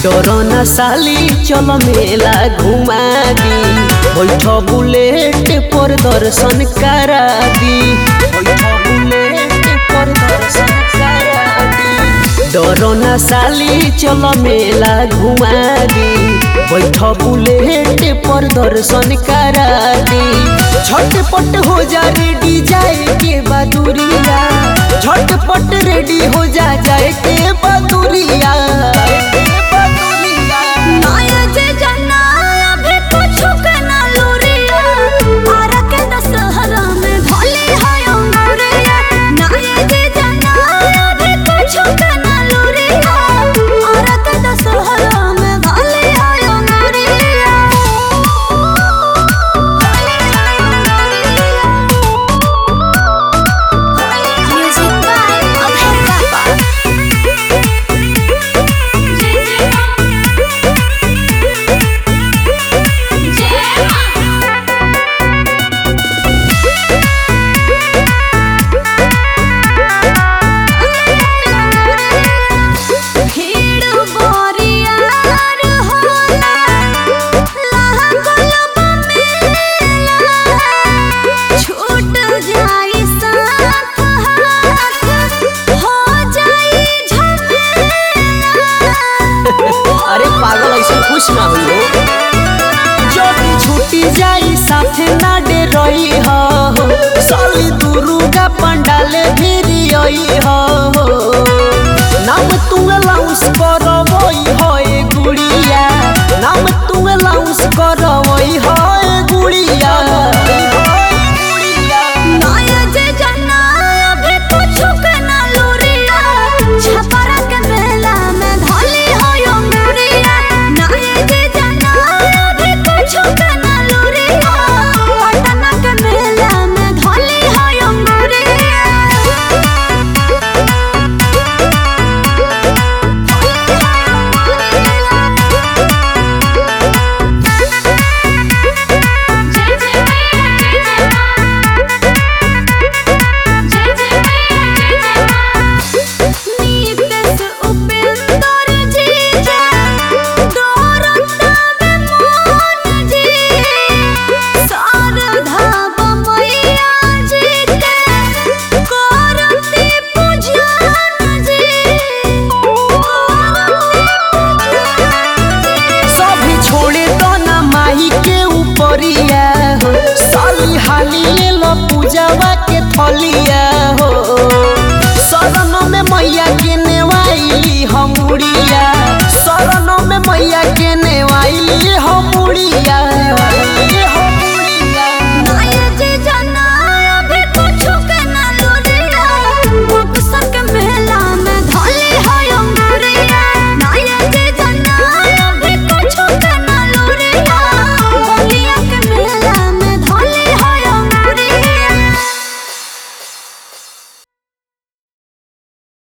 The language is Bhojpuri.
डरना साली चल मेला घुमा दी बैठ बुलेट पर दर्शन करा दी बैठ बुलेट पर दर्शन करा दी डरना साली चल मेला घुमा दी बैठ बुलेट पर दर्शन करा दी झटपट हो जा रेडी जाए के बदुरिया झटपट रेडी हो जा जाए के बदुरिया माया जे जाना अभी कुछ के ना लोरिया आरा के दशहरा में भोले हाय अंगूरिया माया जे जाना अभी कुछ के ना लोरिया आरा के दशहरा में भोले हाय अंगूरिया भोले हाय अंगूरिया म्यूजिक बाय अभय बाबा भीड़ बोरियार होला लागल मेला छूट जाई साथ हाथ हो जाई झमेला अरे पागल ऐसे खुश ना हुई हो जब छुट्टी जाई साथे ना डे रही हो साली दुर्गा पंडाल भी आई हो नाम तुंग लाउस करवई हो ए गुड़िया नाम तुंग लाउस करवई हो ए गुड़िया माया जे जाना अभी कुछ के ना लोरिया छपरा के मेला में धोली हो अंगूरिया माया जे जाना अभी कुछ के ना लोरिया पटना के मेला में धोली हो अंगूरिया नीतेश उपेंद्र जी जे दौरतावे मोहन जी शारदा बमैया जी के करती पूजन जी सभी छोड़े तो ना माही के ऊपरिया हो साली हाली ले लो पूजावा के थलिया